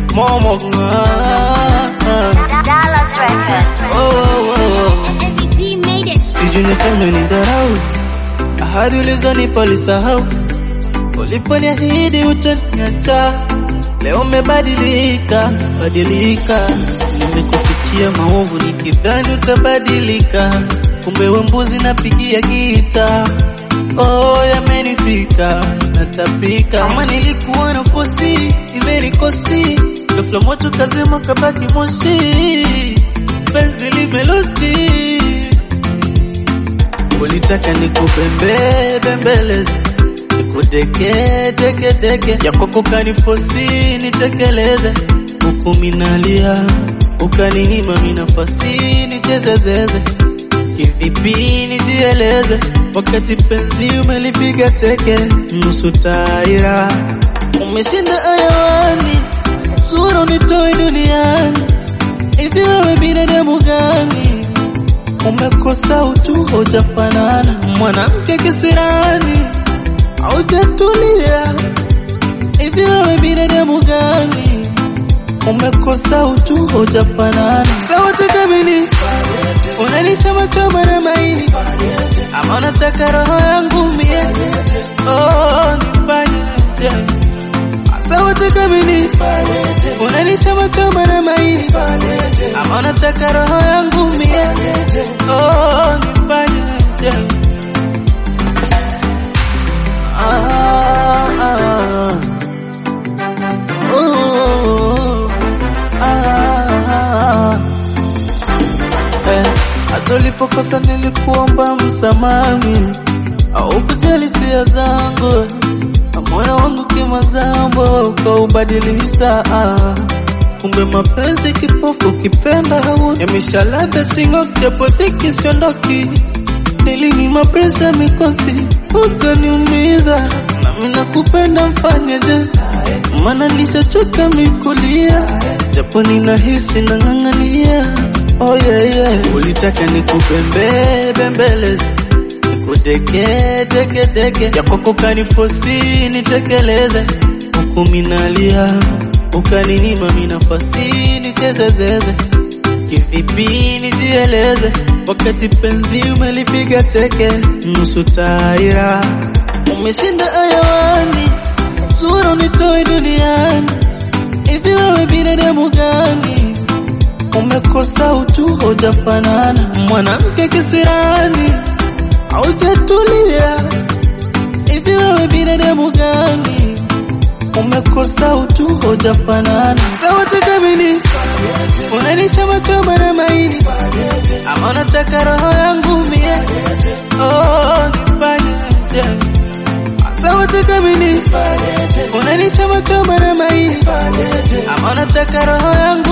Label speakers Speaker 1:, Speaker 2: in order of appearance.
Speaker 1: Momo ah, ah.
Speaker 2: Dallas Records.
Speaker 1: Oh, oh, oh.
Speaker 2: D made it.
Speaker 1: Sijui niseme ni dharau, ahadi ulizonipa ulisahau, uliponiahidi utaniacha, leo umebadilika badilika. Nimekufichia maovu nikidhani utabadilika, kumbe we mbuzi napigia gita. Oh, yamenifika natapika, kama nilikuwa na kosi imenikosi, ghafla moto kazima kabaki moshi, penzi limelosti Ulitaka nikupembe bembeleze nikudeke deke deke ya kwako kanifosi nitekeleze huku minalia ukaninyima mi nafasi nichezezeze kivipi nijieleze wakati penzi umelipiga teke nusu taira umeshinda ayawani sura unitoe duniani hivi wewe binadamu gani umekosa utu hojafanana mwanamke kisirani haujatulia hivi wewe binadamu gani umekosa utu hojafanana sawote kamili unanichoma choma na maini ama unataka roho yangu mie oh, nifanyeje sawote kamili unanichoma choma na maini ama unataka roho yangu mie oh, nifanyeje ah, ah, oh, ah, eh, hata ulipokosa nilikuomba msamami au kujali hisia zangu na moyo wangu kimazambo ukaubadilisha ah. Kumbe mapenzi kipofu ukipenda hauna yameshalada singo japo dhiki siondoki nilini mapresha mikosi utaniumiza nami nakupenda mfanyeje maana nishachoka mikulia japo ninahisi nang'ang'ania oh yeah, yeah. ulitaka nikupembe bembeleze nikudeke deke deke ya kwako kanifosi nitekeleze huku minalia ukaninyima mi nafasi nichezezeze kivipi nijieleze wakati penzi umelipiga teke nusu taira umeshinda ayawani sura unitoe duniani hivi wewe binadamu gani umekosa utu hojafanana mwanamke kisirani haujatulia hivi wewe binadamu gani umekosa utu hojafanana sawote kamili unanichoma choma na maini ama unataka roho yangu mie oh, nifanyeje sawote kamili unanichoma choma na maini ama unataka roho yangu